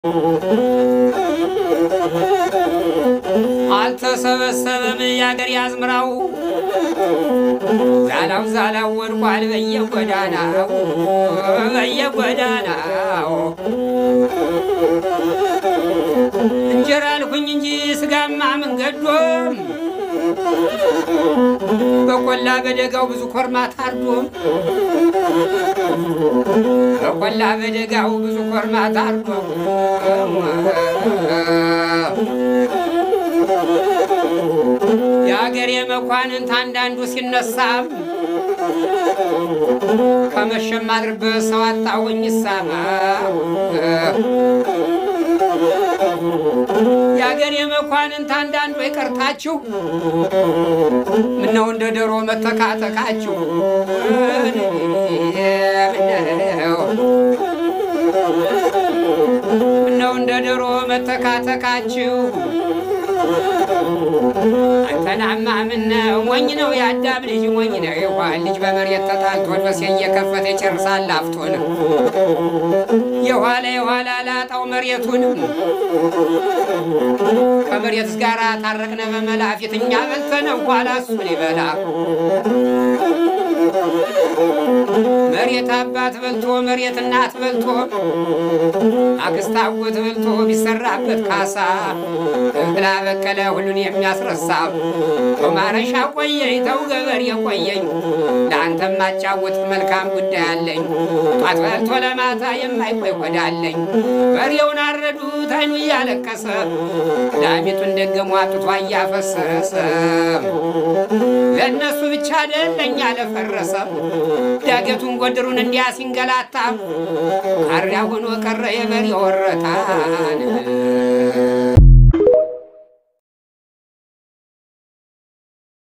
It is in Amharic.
አልተሰበሰበም የአገር ያዝምራው ዛላው ዛላው ወድቋል በየጎዳናው በየጎዳናው እንጀራ አልኩኝ እንጂ ስጋማ መንገዶም በቆላ በደጋው ብዙ ኮርማ ታርዶም በቆላ በደጋው ብዙ ኮርማ ታርዶም የአገሬ መኳንንት አንዳንዱ ሲነሳ ከመሸም አድርበት ሰው አጣውኝ ሳማ የአገሬ መኳንንት አንዳንዱ ይቀርታችሁ ምነው እንደ ዶሮ መተካተካችሁ ምነው እንደ ዶሮ መተካተካችሁ አንተናማ ምነው ሞኝ ነው የአዳም ልጅ ሞኝ ነው የዋን ልጅ በመሬት ተጣልቶ በሴ እየከፈተ ይጨርሳል አፍቶን የኋላ የኋላ ላጣው መሬቱንም ከመሬት ጋር ታረቅነ በመላ ፊት እኛ በልተነ ኋላ እሱን ይበላ መሬት አባት በልቶ መሬት እናት በልቶ አክስት አጎት በልቶ ቢሰራበት ካሳ እህላ በቀለ ሁሉን የሚያስረሳ ተማረሻ ቆየኝ ተው ገበሬ ቆየኝ ለአንተም ማጫወት መልካም ጉዳይ አለኝ ጧት በልቶ ለማታ የማይቆይ ወዳለኝ በሬውን አረዱት አይኑ እያለቀሰ ላሚቱን ደገሞ አጥቷ እያፈሰሰ ለእነሱ ብቻ ደለኛ ለፈረሰ ዳገቱን ጎድሩን እንዲያ ሲንገላታ ካሪያ ሆኖ ቀረ የበሬ ወረታን